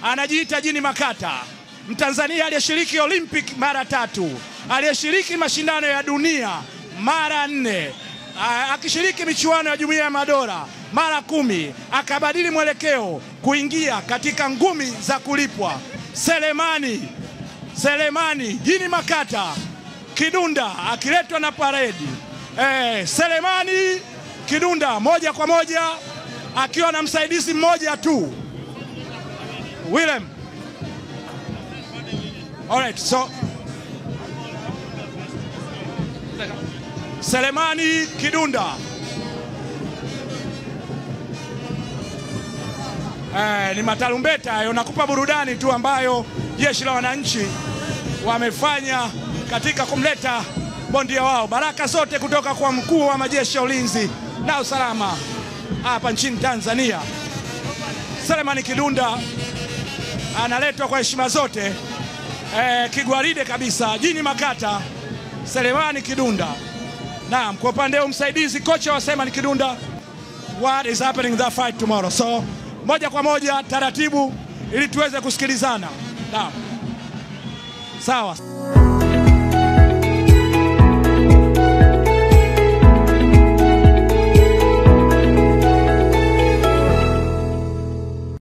anajiita Jini Makata, Mtanzania aliyeshiriki Olympic mara tatu, aliyeshiriki mashindano ya dunia mara nne, a- akishiriki michuano ya Jumuiya ya Madola mara kumi, akabadili mwelekeo kuingia katika ngumi za kulipwa. Selemani Selemani Jini Makata Kidunda akiletwa na paredi eh, Selemani Kidunda moja kwa moja akiwa na msaidizi mmoja tu Willem. Alright, so Selemani Kidunda eh, ni matarumbeta hayo, nakupa burudani tu ambayo jeshi la wananchi wamefanya katika kumleta bondia wao. Baraka zote kutoka kwa mkuu wa majeshi ya ulinzi na usalama hapa nchini Tanzania. Selemani Kidunda analetwa kwa heshima zote eh, kigwaride kabisa. Jini Makata, Selemani Kidunda. Naam, kwa upande wa msaidizi kocha wa Selemani Kidunda, what is happening in that fight tomorrow. So moja kwa moja taratibu, ili tuweze kusikilizana. Naam, sawa.